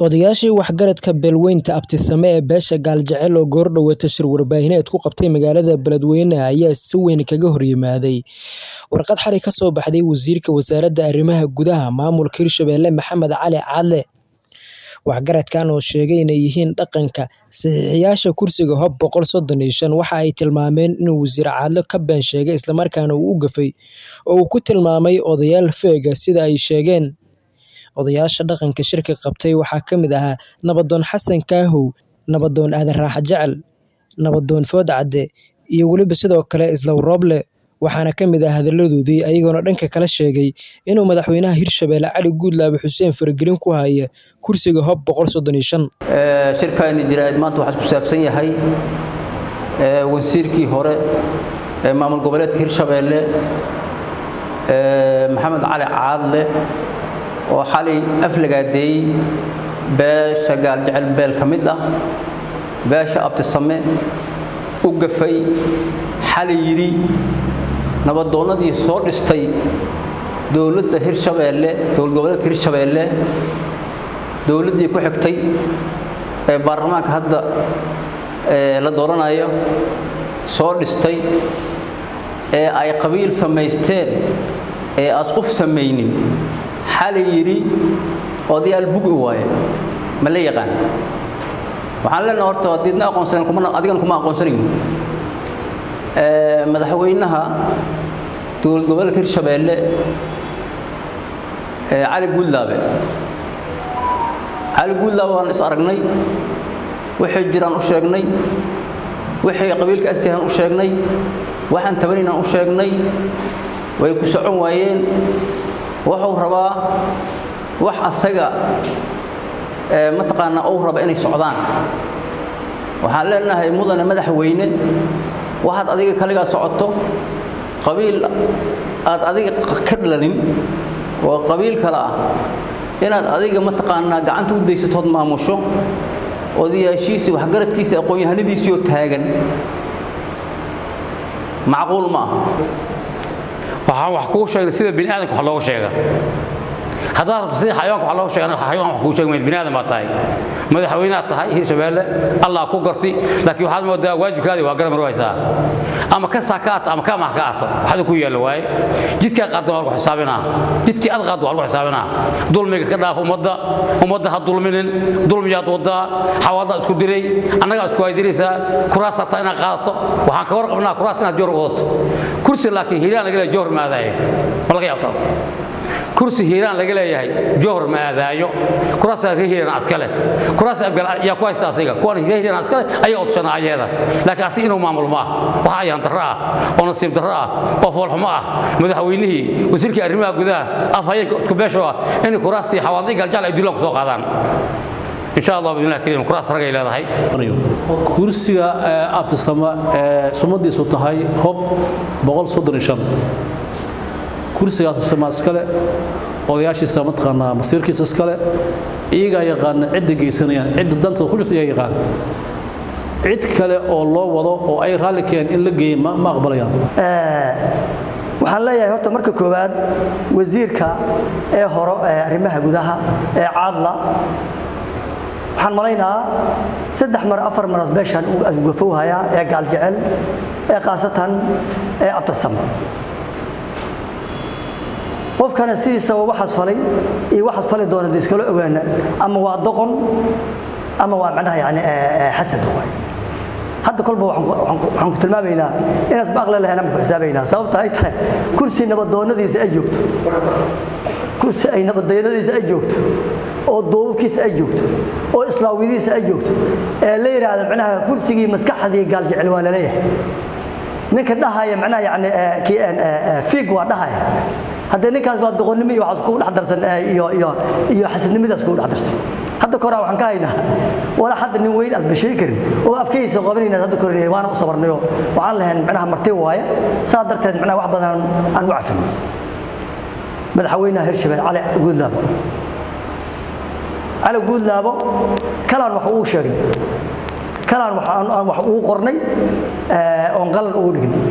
Odayaashii waxgaradka beelweynta Abtisame ee beesha Gaaljecel oo goor-dhaweed shir warbaahineed ku qabtay magaalada Beledweyne ayaa si weyn kaga horyimaaday warqad xalay ka soo baxday Wasiirka Wasaaradda Arrimaha Gudaha Maamulka Hirshabelle Maxamed Cali Caadle. Waxgaradkan oo sheegay inay yihiin dhaqanka saxiixiyaasha kursiga Hub boqol sodon iyo shan waxa ay tilmaameen inuu Wasiir Caadle ka been sheegay isla markaana uu u gafay oo uu ku tilmaamay odayaal feeg ah sida ay sheegeen. Odayaasha dhaqanka shirka qabtay waxaa ka mid ahaa Nabadoon Xasan Kaahow, Nabadoon Aadan Raaxo Jecel, Nabadoon Food Cadde, iyo weliba sidoo kale Isla Rooble. Waxaana ka mid ah hadalladoodii ayagoona dhanka kale sheegay inuu madaxweynaha Hirshabelle Cali Guudlaabe Xuseen faragelin ku haya kursiga Hub boqol sodon iyo shan. shirkaani jiraa'id maanta waxaa ku saabsan yahay wasiirkii hore ee maamul goboleedka Hirshabelle Maxamed Cali Caadle oo xalay aflagaadeeyey beesha Gaaljecel beel ka mid ah beesha Abtisame u gafay xalay yidhi nabadoonnadii soo dhistay dowladda Hirshabelle dowlad goboleedka Hirshabelle dowladdii ku xigtay ee baarlamaanka hadda la dooranayo soo dhistay ee ay qabiil samaysteen ee asquf samaynin xalay yidhi odayaal bugi waaye ma la yaqaan waxaan leenahay horta diidna aqoonsanen kuma adigana kuma aqoonsanayn madaxweynaha dowlad goboleedka hirshabelle cali guudlaabe cali guudlaabe waan is aragnay waxay jiraan u sheegnay waxay qabiilka astihan u sheegnay waxaan tabanaynaan u sheegnay way ku socon waayeen wuxuu rabaa wax asaga mataqaanaa uu raba inay socdaan waxaan leenahay mudane madaxweyne waxaad adiga kaligaa socoto qabiil aad adiga ka dhalanin oo qabiil kale ah inaad adiga mataqaanaa gacanta u daysatood maamusho odayaashiisii waxgaradkiisii aqoon-yahanadiisii oo taagan macquul ma aha waxaan wax kuu sheegnay sida bini aadamka wax looga sheega haddaad rabto sida xayawaanka wax looga sheegana xayawaan wax kuu sheegi mayid bini aadam baad tahay madaxweynaad tahay hirshabelle allah ku garti laakiin waxaad moodaa waajibkaadii waa garan marwaysaa ama ka saa ka ato ama ka amaah ka ato waxda ku yaalla waaye jidkaa qaaddan waa lagu xisaabinaa jidkii ad qaadda waa lagu xisaabinaa dulmiga ka dhaaf ummadda ummadda ha dulminin dulmiyaad waddaa xawaaldaa isku diray annagaa isku haydiraysaa kuraas hataa inaad qaadato waxaan ka warqabnaa kuraas inaad joor wadato kursi laakiin hiiraan laga leeya joor ma aadaayo ma laga yaabtaas kursi hiiraan laga leeyahay johor ma aadaayo kuraasaa reer hiiraan askale kuraas abgal yaa ku haysta asiga kuwan reer hiiraan askale ayaa odshana ayaeda laakiin asiga inuu maamulo ma ah waxa ayaan darro ah oo nasiib darro ah oo foolxumo ah madaxweynihii wasiirkii arrimaha gudaha afhayeenka isku beesho ah inay kuraastii xawaadii galjaal ay duulaan ku soo qaadaan insha allah bidnillah kariim kuraas ragay leedahay kursiga abtisama ee sumadiisu tahay hob boqol soddon iyo shan kursigaas abtisama iskale odayaashiisa mataqaanaa masiirkiisa iskale iyagaa yaqaana cidda geysanayaan cidda dantooda ku jirta iyaga yaqaan cid kale oo loo wado oo ay raalli keen in la geeya ma aqbalayaan waxaan leeyahay horta marka koowaad wasiirka ee horo ee arrimaha gudaha ee caadla waxaan malaynaa saddex mar afar maras beeshaan uu asgafowhayaa ee gaaljecel ee khaasatan ee abtasama qofkana sidiisaba waxaas falay iyo waxaas fali doona de iskala ogaana ama waa doqon ama waa macnaha yani xasad waay hadda kolba waxaan ku tilmaamaynaa inaad aqli lahayn ama ku xisaabaynaa sababta ay tahay kursi nabadoonnadiisa ay joogto kursi ay nabadoonnadiisa ay joogto oo duubabkiisa ay joogto oo islaawiyadiisa ay joogto ee la yidhaahdo macnaha kursigii maskaxdii gaaljecel waa laleeyahay ninka dhahaya macnaha yani fiig waa dhahaya haddee ninkaas waa doqonnimo iyo waxaas kugu dhex darsan iyo iyo iyo xasadnimadaas kugu dhex darsan hadda koraa waxaan ka haynaa wala hadda nin weyn aad bashay karin oo afkaysa qabanayna hadda korinay waana u sabarnayo waxaan lahayn macnaha marti waaye saa darteed macnaha wax badan aan u cafin madaxweynaha hirshabelle cali guudlaabo cali guudlaabo kalaan wax uu sheegnay kalaan aan wax ugu qornay oon qalan ugu dhignay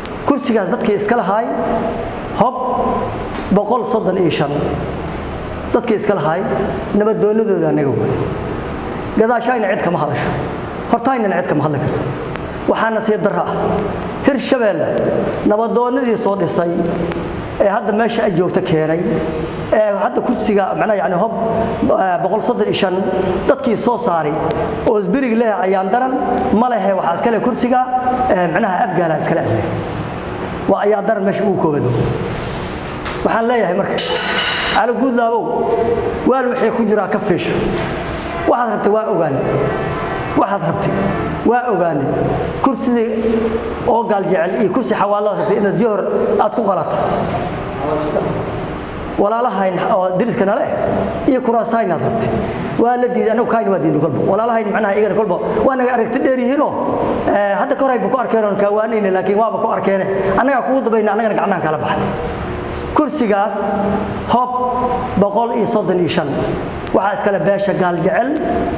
kursigaas dadkii iska lahaay hob boqol soddon iyo shan dadkii iska lahaay nabadoonnadooda annaga waay gadaashayna cid kama hadasho hortaaynana cid kama hadli karto waxaana sii darro ah hirshabeelle nabadoonnadii soo dhisay ee hadda meesha ay joogto keenay ee hadda kursiga macnaha yani hob boqol soddon iyo shan dadkii soo saaray oo isbirig leh ayaan daran ma lehe waxaa iska leh kursiga macnaha abgaala iskale adleh waa ayaan daran meesha ugu koobado waxaan leeyahay marka cali guudlaabow waal wixii ku jiraa ka fiisho waxaad rabtay waa ogaane waxaad rabtay waa ogaane kursidii oo gaaljecel iyo kursi xawaalaad rabtay inaad johor aad ku qalato walaalahayn oo diriska nale iyo kuraasayn aad rabtay waa la diiday anagu kaayna waa diiday kolba walaalahayn macnaha iyagana kolba waa naga aragti dheer yihiinoo hadda ka horayba ku arkeen oon kaawaanayna laakiin waaba ku arkeene annagaa kugu dabayna annagana gacnahan kala baxay kursigaas hob boqol iyo soddon iyo shan waxaa iskale beesha gaaljecel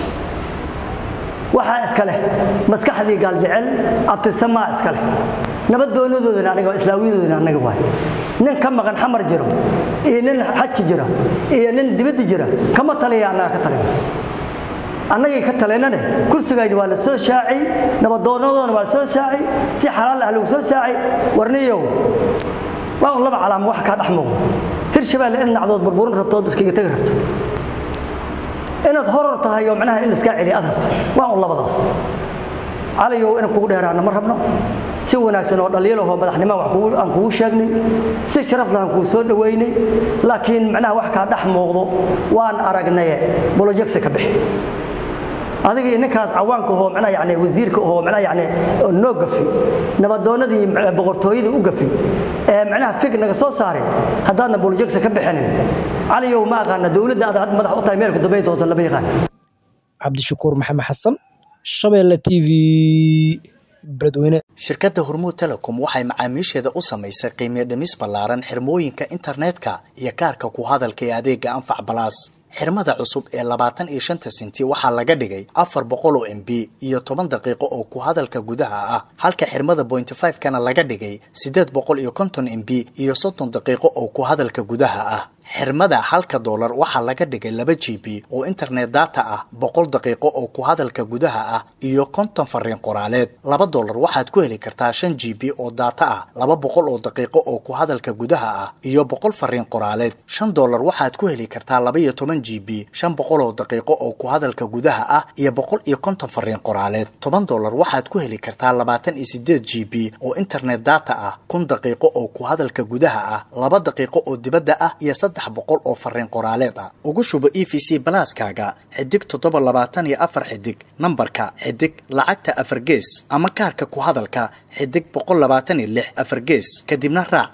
waxaa iska leh maskaxdii gaaljecel abtisamaa iska leh nabaddoonnadoodana aniga islaawiyadoodana annaga waay nin ka maqan xamar jiro iyo nin xajki jira iyo nin dibadda jira kama taliya annaga ka talina annagii ka taleynane kursigayni waa la soo shaacay nabaddoonnadoodana waa la soo shaacay si xalaal ah lagu soo shaacay warniyow waa un laba calaamo wax kaa dhex muuqdo hirshabeelle in nacdood burburin rabtood iskaga tegi rabto inaad horor tahay oo macnaha in laiskaa celiya aad rabto waa un labadaas caliyow inaan kugu dheeraana ma rabno si wanaagsan oo dhaliilahoo madaxnimo aan kugu sheegnay si sharaf lahan kuu soo dhowaynay laakiin macnaha wax kaa dhex muuqdo waan aragnaye bolojegsi ka bixi adiga iyo ninkaas cawaanka ahoo macnaha yani wasiirka ahoo macnaha yani noo gafi nabadoonnadii boqortooyadii u gafi ee macnaha fig naga soo saaray haddaadna bolojegsi ka bixinin caliyow ma aqaana dowladda aad hadda madax u tahay meelka dambayn doonta lama yaqaan cabdishakuur maxamed xasan shabeelle t v beledweyne shirkadda hormuud telecom waxay macaamiisheeda u samaysay qiimiyo dhimis ballaaran xirmooyinka internetka iyo kaarka ku hadalka ee adeega anfac balaas xirmada cusub ee labaatan iyo shanta sinti waxaa laga dhigay afar boqol oo m b iyo toban daqiiqo oo ku hadalka gudaha ah halka xirmada bointy five kana laga dhigay siddeed boqol iyo konton m b iyo soddon daqiiqo oo ku hadalka gudaha ah xirmada halka doolar waxaa laga dhigay laba g b oo internet data ah boqol daqiiqo oo ku hadalka gudaha ah iyo konton fariin qoraaleed laba doolar waxaad ku heli kartaa shan g b oo data ah laba boqol oo daqiiqo oo ku hadalka gudaha ah iyo boqol fariin qoraaleed shan doolar waxaad ku heli kartaa laba iyo toban g b shan boqol oo daqiiqo oo ku hadalka gudaha ah iyo boqol iyo konton fariin qoraaleed toban doolar waxaad ku heli kartaa labaatan iyo sideed g b oo internet data ah kun daqiiqo oo ku hadalka gudaha ah laba daqiiqo oo dibadda ah iyo saddex boqol oo fariin qoraaleed ah ugu shubo e v c balaaskaaga xidig toddoba labaatan iyo afar xidig nambarka xidig lacagta afar gees ama kaarka ku hadalka xidig boqol labaatan iyo lix afar gees kadibna raac